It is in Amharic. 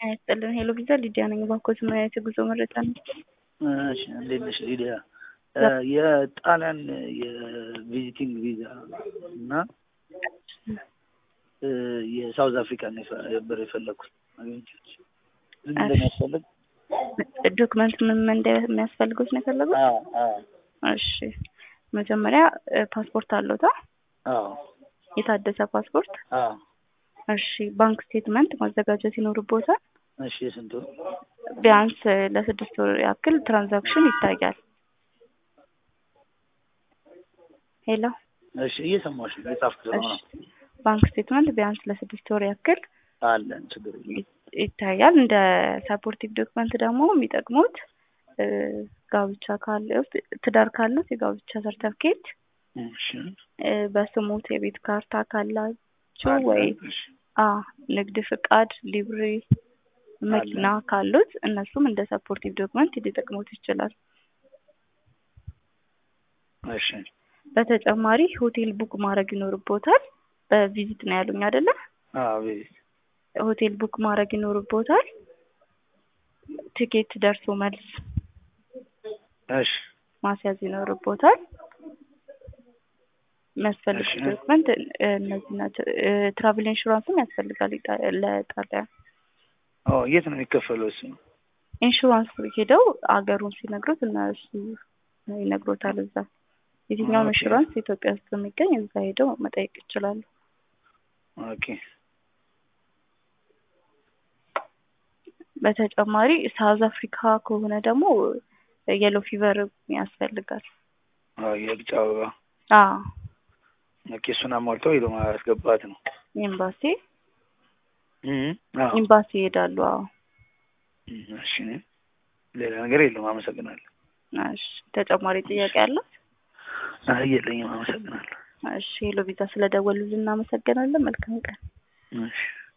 ይስጥልን። ሄሎ ቪዛ ሊዲያ ነኝ። ባንኮች ምን አይነት የጉዞ መረጃ ነው? እሺ እንዴት ነሽ ሊዲያ? የጣሊያን የቪዚቲንግ ቪዛ እና የሳውዝ አፍሪካ ነበር የፈለግኩት አግኝቻለሁ። ምን እንደሚያስፈልግ ዶክመንት ምን ምን እንደሚያስፈልጉት ነው የፈለጉት? አዎ አዎ እሺ መጀመሪያ ፓስፖርት አለዎታ? አዎ የታደሰ ፓስፖርት? አዎ እሺ ባንክ ስቴትመንት ማዘጋጀት ይኖርቦታል። እሺ የስንቱ? ቢያንስ ለስድስት ወር ያክል ትራንዛክሽን ይታያል። ሄሎ እሺ እየሰማሁሽ ነው። የጻፍኩት ነው። እሺ ባንክ ስቴትመንት ቢያንስ ለስድስት ወር ያክል አለን ችግር የለም። ይታያል። እንደ ሰፖርቲቭ ዶክመንት ደግሞ የሚጠቅሙት ጋብቻ ካሉት ትዳር ካሉት የጋብቻ ሰርተፍኬት፣ እሺ በስሙት የቤት ካርታ ካላችሁ አለ። ወይ እሺ አ ንግድ ፍቃድ፣ ሊብሬ፣ መኪና ካሉት እነሱም እንደ ሰፖርቲቭ ዶክመንት ሊጠቅሙት ይችላል። እሺ በተጨማሪ ሆቴል ቡክ ማድረግ ይኖርቦታል። በቪዚት ነው ያሉኝ አይደለ? አዎ ቤት ሆቴል ቡክ ማድረግ ይኖርቦታል። ቲኬት ደርሶ መልስ እሺ ማስያዝ ይኖርቦታል። የሚያስፈልጉት እሺ። ዶክመንት እነዚህ ናቸው። ትራቭል ኢንሹራንስም ያስፈልጋል ኢጣ- ለጣሊያን ኦ የት ነው የሚከፈለው እሱ? ኢንሹራንስ ሄደው አገሩን ሲነግሩት እነሱ ይነግሮታል። እዛ የትኛውም ኦኬ። ኢንሹራንስ ኢትዮጵያ ውስጥ የሚገኝ እዛ ሄደው መጠየቅ ይችላሉ። ኦኬ በተጨማሪ ሳውዝ አፍሪካ ከሆነ ደግሞ የሎ ፊቨር ያስፈልጋል። አዎ የቢጫ አበባ አዎ ኦኬ እሱን አሟልተው ሄዶ ማስገባት ነው። ኤምባሲ እም አዎ ኤምባሲ ይሄዳሉ። አዎ እም፣ እሺ ሌላ ነገር የለም። አመሰግናለሁ። እሺ ተጨማሪ ጥያቄ አላት? አይ የለኝም። አመሰግናለሁ። እሺ ሄሎ ቪዛ ስለደወሉልን እናመሰግናለን። መልካም ቀን። እሺ